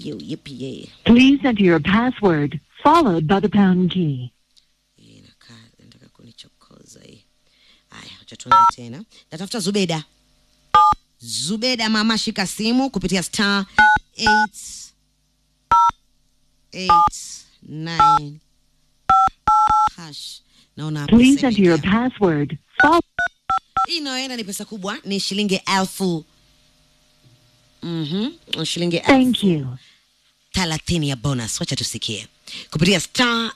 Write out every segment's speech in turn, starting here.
yo, yippee yay. Please enter your password followed by the pound key. Hii inakaa nataka kunichokoza hii. Haya, acha tuone tena. Natafuta Zubeda. Zubeda mama, shika simu kupitia star 8 8 9 hash. Naona Please pesa enter your imeingia. password followed Hii inayoenda ni pesa kubwa, ni shilingi elfu Mhm, shilingi Thank elfu you. thelathini ya bonus. Wacha tusikie kupitia star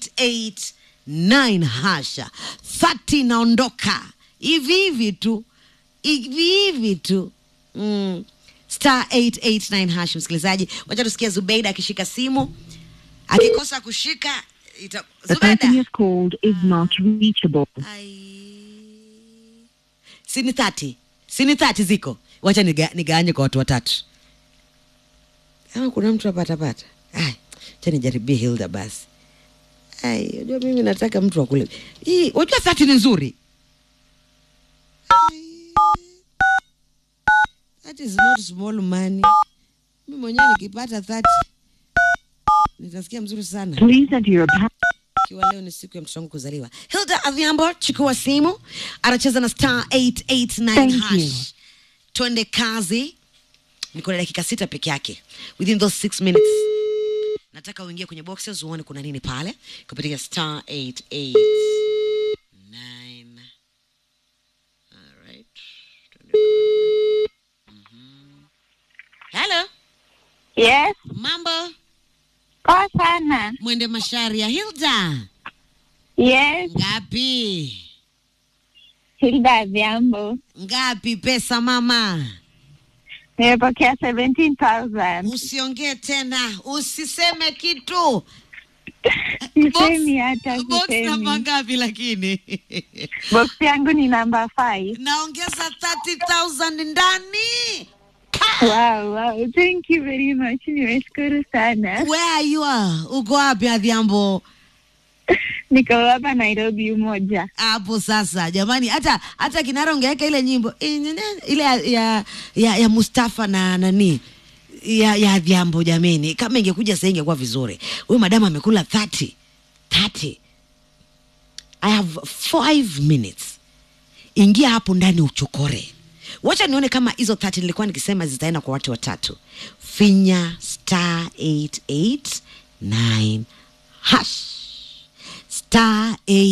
889 hasha 30 naondoka hivi hivi tu hivi hivi tu mm. star 889 hash. Msikilizaji, wacha tusikie Zubeida akishika simu, akikosa kushika ita... The person Zubeida you've called is not reachable. Ai. sini thati sini thati ziko wacha niga, nigawanye kwa watu watatu kama kuna mtu apatapata Ai, cha nijaribie hilda basi Ai, unajua mimi nataka mtu akule hii wajua thati ni nzuri Ai. that is not small money mi mwenyewe nikipata thati nitasikia mzuri sana Please enter your pa- ikiwa leo ni siku ya mtoto wangu kuzaliwa. Hilda Adhiambo, chukua simu, anacheza na star 889 Thank you. hash. Twende kazi, niko na dakika sita peke yake, within those six minutes nataka uingie kwenye boxes uone kuna nini pale kupitia star 889 Alright. Twende kazi. Mhm. Hello, Yes, mambo poa sana. mwende masharia Hilda Yes, ngapi Hilda Adhiambo. ngapi pesa mama Nimepokea 17,000. usiongee tena usiseme kitu Sisemi hata box namba sisemi. ngapi lakini Box yangu ni namba 5. naongeza 30000 ndani Wow, wow. Thank you very much. Nimeshukuru sana. where are you are? uko wapi adhiambo Niko hapa Nairobi umoja. hapo sasa jamani hata hata kinara ungeweka ile nyimbo ile ya, ya, ya, ya mustafa na nani ya, ya adhiambo jameni kama ingekuja sasa ingekuwa vizuri huyu madamu amekula 30 30 i have 5 minutes ingia hapo ndani uchokore wacha nione kama hizo 30 nilikuwa nikisema zitaenda kwa watu watatu finya star 889 hash star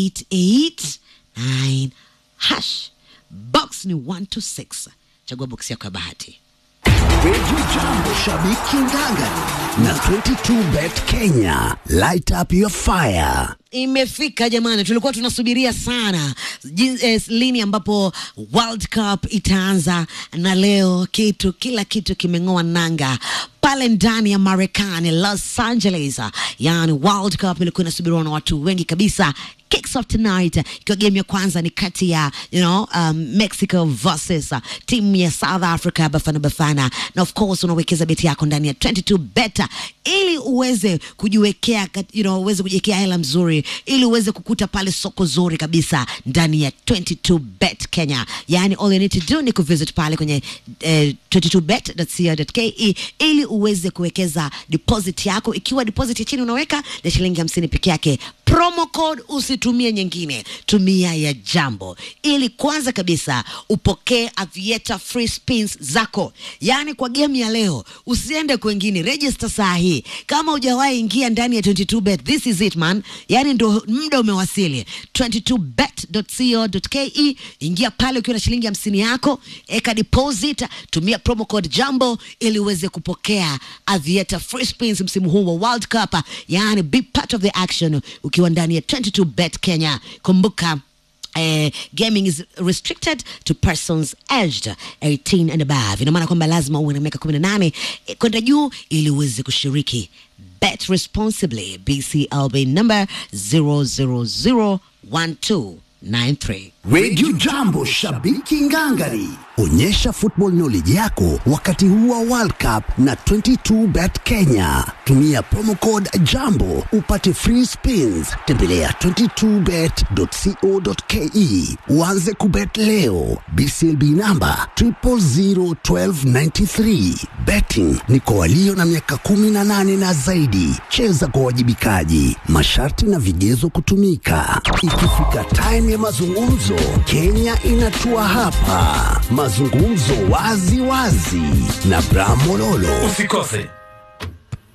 889 hash box ni 126 chagua box yako ya bahati Radio Jambo Shabiki Nganga na 22bet Kenya. Light up your fire. imefika jamani tulikuwa tunasubiria sana jin- eh, lini ambapo world cup itaanza na leo kitu kila kitu kimeng'oa nanga pale ndani ya marekani los angeles yani world cup ilikuwa inasubiriwa na watu wengi kabisa kicks off tonight ikiwa game ya kwanza ni kati ya you know, um, mexico versus uh, timu ya south africa bafana bafana na of course unawekeza beti yako ndani ya 22 beta ili uweze kujiwekea kat- you know, uweze kujiwekea hela mzuri ili uweze kukuta pale soko zuri kabisa ndani ya 22 bet kenya yani all you need to do ni kuvisit pale kwenye eh, 22bet.co.ke ili uweze kuwekeza deposit yako ikiwa deposit ya chini unaweka ni shilingi hamsini peke yake promo code usitumie nyingine tumia ya jambo ili kwanza kabisa upokee avieta free spins zako yaani kwa game ya leo usiende kwengine register saa hii kama hujawahi ingia ndani ya 22 bet this is it man yaani ndo muda umewasili 22bet.co.ke ingia pale ukiwa na shilingi hamsini yako eka deposit tumia promo code jambo ili uweze kupokea avieta free spins msimu huu wa world cup yaani be part of the action ukiwa ndani ya 22 bet kenya kumbuka Eh, gaming is restricted to persons aged 18 and above ina maana kwamba lazima uwe na miaka 18 eh, kwenda juu ili uweze kushiriki bet responsibly bclb number 0001293 Radio Jambo, shabiki ngangari. Onyesha football knowledge yako wakati huu wa World Cup na 22bet Kenya. Tumia promo code Jambo upate free spins. Tembelea 22bet.co.ke uanze kubet leo. BCLB namba 0001293. Betting ni kwa walio na miaka 18 na zaidi. Cheza kwa wajibikaji. Masharti na vigezo kutumika. Ikifika time ya mazungumzo, Kenya inatua hapa. Mazungumzo wazi wazi na Bram Mololo. Usikose